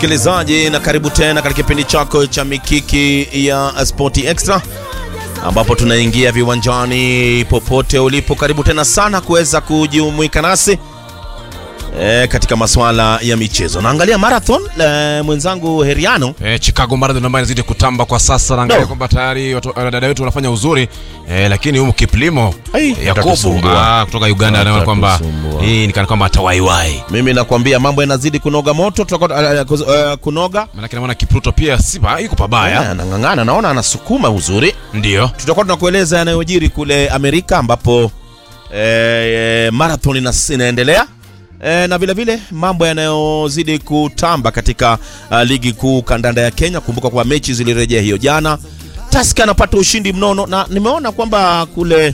msikilizaji, na karibu tena katika kipindi chako cha mikiki ya Sporti Extra ambapo tunaingia viwanjani popote ulipo. Karibu tena sana kuweza kujumuika nasi e, katika masuala ya michezo. Naangalia marathon e, mwenzangu Heriano Eh, Chicago Marathon ambayo inazidi kutamba kwa sasa, naangalia No. kwamba tayari watu- dada wetu wanafanya uzuri eh, lakini humu Kiplimo Ai, Yakubu atatusumbua. ah, kutoka Uganda anaona kwamba Atatusumbua. hii ni kana kwamba atawaiwai, mimi nakwambia mambo yanazidi kunoga moto, tutakuwa uh, uh, kunoga maanake naona Kipruto pia si ba- iko Eh, pabaya, anang'ang'ana, naona anasukuma uzuri. ndio tutakuwa tunakueleza yanayojiri kule Amerika ambapo eh, marathon inas- inaendelea eh, na vile vile mambo yanayozidi kutamba katika uh, ligi kuu kandanda ya Kenya. Kumbuka kwa mechi zilirejea hiyo jana, Tusker anapata ushindi mnono, na nimeona kwamba kule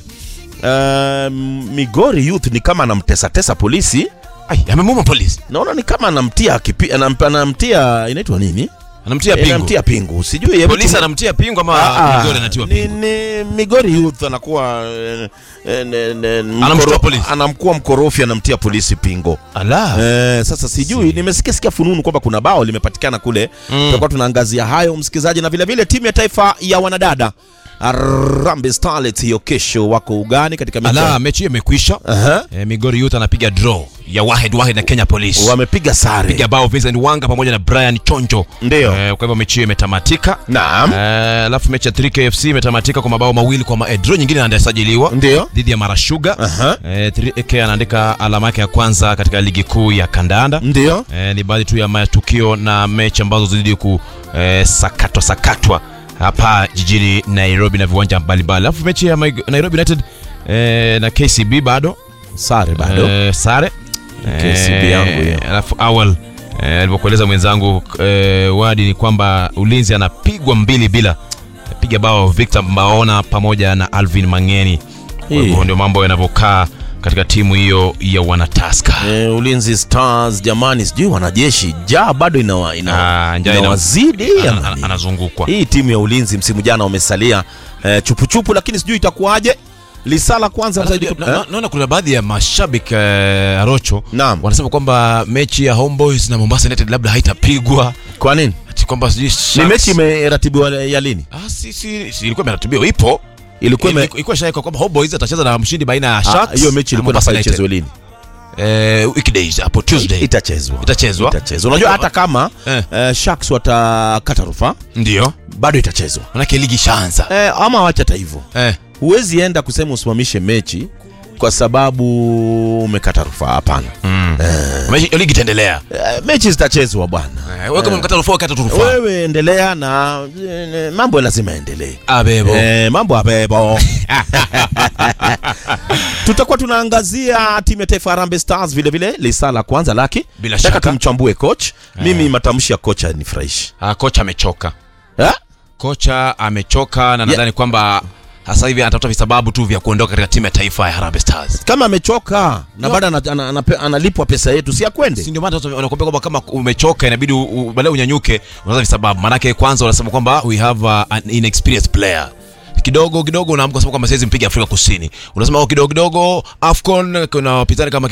uh, Migori Youth ni kama anamtesatesa polisi, Ai, amemuma polisi, naona ni kama anamtia kipi, anam, anamtia inaitwa nini, anamtia Eh, pingu anamtia pingu, sijui hebu polisi, tume- anamtia pingu ama Ah, Migori anatiwa ni, pingu? ni Migori Youth anakuwa eh, eh, ne- ne- Anamshtua mkoro- polisi. anamkuwa mkorofi anamtia polisi pingo. Ala, Eh, sasa sijui nimesikia sikia fununu kwamba kuna bao limepatikana kule. Mm. Tutakuwa tunaangazia hayo msikilizaji, na vile vile timu ya taifa ya wanadada Harambee Starlets hiyo kesho wako ugani katika mechi. ala, mechi hiyo imekwisha. Aha. Eh, Migori Youth anapiga draw ya Wahed Wahed na Kenya Police Wamepiga sare. piga bao Vincent Wanga pamoja na Brian Chonjo. Ndio. Eh, kwa hivyo mechi hiyo imetamatika. Naam. Eh, alafu mechi ya 3KFC imetamatika kwa mabao mawili kwa ma, eh, draw nyingine inasajiliwa Ndio. dhidi ya Marashuga. Aha. Eh, 3K anaandika alama yake ya kwanza katika ligi kuu ya kandanda. Ndio. Eh, ni baadhi tu ya matukio na mechi ambazo zilidi ku eh, sakatwa sakatwa hapa jijini Nairobi na viwanja mbalimbali. Alafu mechi ya Mig- Nairobi United eh, na KCB bado Sare bado. eh, sare KCB yangu hiyo. alafu awal eh, alivyokueleza mwenzangu eh, wadi ni kwamba ulinzi anapigwa mbili bila piga bao Victor Mbaona pamoja na Alvin Mangeni. Kwa Hii. hivyo ndio mambo yanavyokaa katika timu hiyo ya wanataska. Eh, Ulinzi Stars jamani, sijui wanajeshi jaa bado inawa, ina, Ah, njaa ina- inawazidi Ana- ama ana- nini? Anazungukwa. Hii timu ya ulinzi msimu jana wamesalia eh, chupuchupu, lakini sijui itakuwaje. Lisala kwanza Sasa, msaidi- na- na- eh? Naona kuna baadhi ya mashabiki eh, Arocho Naam. wanasema kwamba mechi ya Homeboys na Mombasa United labda haitapigwa Kwa nini? ati kwamba sijui Ni Sharks- mechi imeratibiwa ya lini? Ah, si, si, si, ilikuwa imeratibiwa ipo Ilikuwa ime- ilikuwa ishawekwa kwamba Homeboys atacheza na mshindi baina ya Ah, Sharks hiyo mechi na ilikuwa Mombasa inafaa United. ichezwe lini? eh, weekdays hapo Tuesday Itachezwa. itachezwa Itachezwa. Unajua hata kama Eh. eh, Sharks watakata rufaa ndio bado itachezwa. manake ligi ishaanza Eh, ama wacha hata hivyo. eh. Huwezi enda kusema usimamishe mechi kwa sababu umekata rufaa. Hapana. Mechi- ligi itaendelea Eh, mechi zitachezwa bwana. eh, wewe kama mkata rufaa kata tu rufaa Wewe endelea na eh, mambo lazima yaendelee. abebo Eh, mambo abebo. Tutakuwa tunaangazia timu ya taifa Harambee Stars vile vile lisaa la kwanza laki. Bila Nataka shaka. tumchambue coach. Mimi matamshi ya kocha nifurahishi. ah, kocha amechoka Eh? kocha amechoka na nadhani kwamba sasa hivi anatafuta visababu tu vya kuondoka katika timu ya taifa ya Harambee Stars Kama amechoka na bado ana- ana- ana- analipwa pesa yetu si akwende. si ndio maana sasa wanakuambia kwamba kama umechoka inabidi u- u- baadaye unyanyuke unaanza visababu maanake kwanza wanasema kwamba we have uh, an inexperienced player kidogo kidogo unaamka kusema kwamba siwezi mpiga Afrika Kusini unasema oh, kidogo kidogo Afcon kuna wapinzani kama